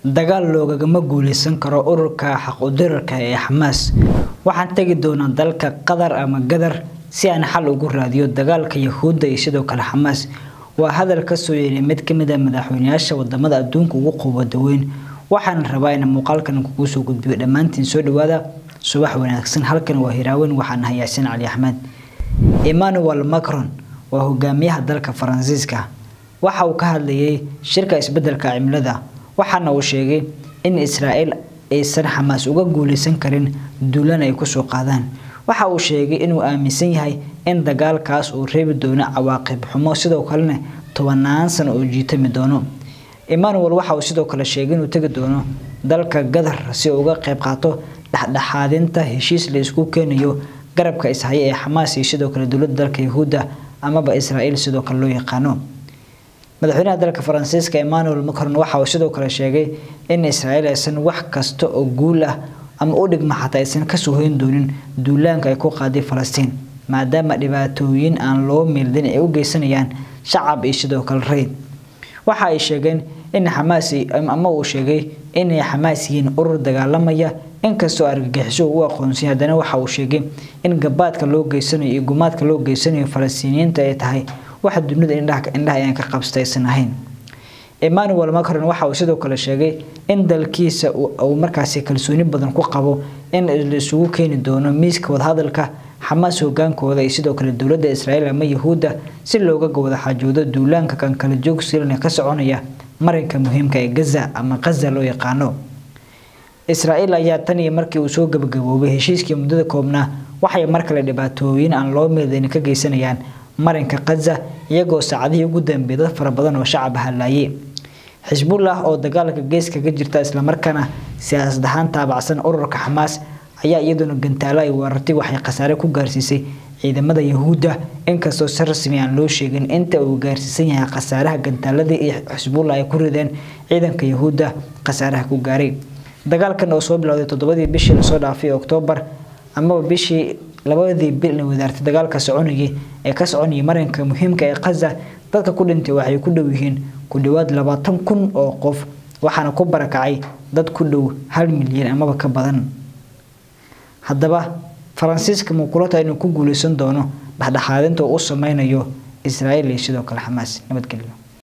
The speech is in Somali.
dagaal loogagama guuleysan karo ururka xaq-u-dirarka ee xamaas waxaan tegi doonaa dalka qatar ama gadar si aan xal ugu raadiyo dagaalka yahuudda iyo sidoo kale xamaas waa hadal kasoo yeeray mid kamid a madaxweyneyaasha wadamada adduunka ugu quwada weyn waxaan rabaa in muuqaalkan kugu soo gudbiyo dhammaantiin soo dhawaada subax wanaagsan halkan waa hiraaweyn waxaan ahay yaasiin cali axmed emmanuel macron waa hogaamiyaha dalka faransiiska waxa uu ka hadlayay shirka isbedelka cimilada waxaana uu sheegay in israa'iil aysan xamaas uga guuleysan karin duulan ay kusoo qaadaan waxa uu sheegay inuu aaminsan yahay in dagaalkaas uu reebi doono cawaaqib xumo sidoo kalena tobanaan sano oo jiitami doono emmanuel waxa uu sidoo kale sheegay inuu tegi doono dalka gadar si uu uga qayb qaato dhexdhexaadinta heshiis la isku keenayo garabka ishaya ee xamaas iyo sidoo kale dowladda dalka yahuudda amaba israa'iil sidoo kale loo yaqaano madaxweynaha dalka faransiiska emmanuel macron waxa uu sidoo kale sheegay in israa'iil aysan wax kasta oo guul ah ama u dhigma xataa aysan kasoo hoyn doonin duulaanka ay ku qaaday falastiin maadaama dhibaatooyin aan loo meeldin ay u geysanayaan shacab iyo sidoo kale rayd waxa ay sheegeen in xamaas ama uu sheegay inay xamaas yihiin urur dagaalamaya inkastoo argagixiso u aqoonsay haddana waxa uu sheegay in gabaadka loo geysanayo iyo gumaadka loo geysanayo falastiiniyiinta ay tahay waxa dunida indhaha indhaha ayaan ka qabstaysan ahayn emmanuel macron waxa uu sidoo kale sheegay in dalkiisa uu markaasi kalsooni badan ku qabo in la isugu keeni doono miiska wadahadalka xamaas hogaankooda iyo sidoo kale dowladda israa'iil ama yahuudda si looga wada xaajoodo duulaanka kan kala joogsiilana ka soconaya marinka muhiimka ee gaza ama qaza loo yaqaano israa'iil ayaa tan iyo markii uu soo gabagaboobay heshiiskii muddada koobnaa waxay mar kale dhibaatooyin aan loo meedayn ka geysanayaan marinka qaza iyagoo saacadihii ugu dambeeyay dad fara badan oo shacab halaayay xisbullah oo dagaalka geeska ka jirta islamarkaana siyaasad ahaan taabacsan ururka xamaas ayaa iyaduna gantaalo ay weerartay waxay khasaare ku gaarsiisay ciidamada yahuudda inkastoo si rasmi aan loo sheegin inta uu gaarsiisan yahay khasaaraha gantaaladii iyo xisbullah ay ku rideen ciidanka yahuudda khasaaraha ku gaaray dagaalkan oo soo bilowday toddobadii bishii lasoo dhaafay oktoobar amaba bishii labadii bil wadaartay dagaalka soconayay ee ka soconayay marinka muhiimka ee qaza dadka ku dhintay waxay ku dhow yihiin ku dhowaad labaatan kun oo qof waxaana ku barakacay dad ku dhow hal milyan amaba ka badan haddaba faransiiska mukulata inuu ku guuleysan doono dhexdhexaadinta uu u sameynayo israa'iil iyo sidoo kale xamaas nabadgelyo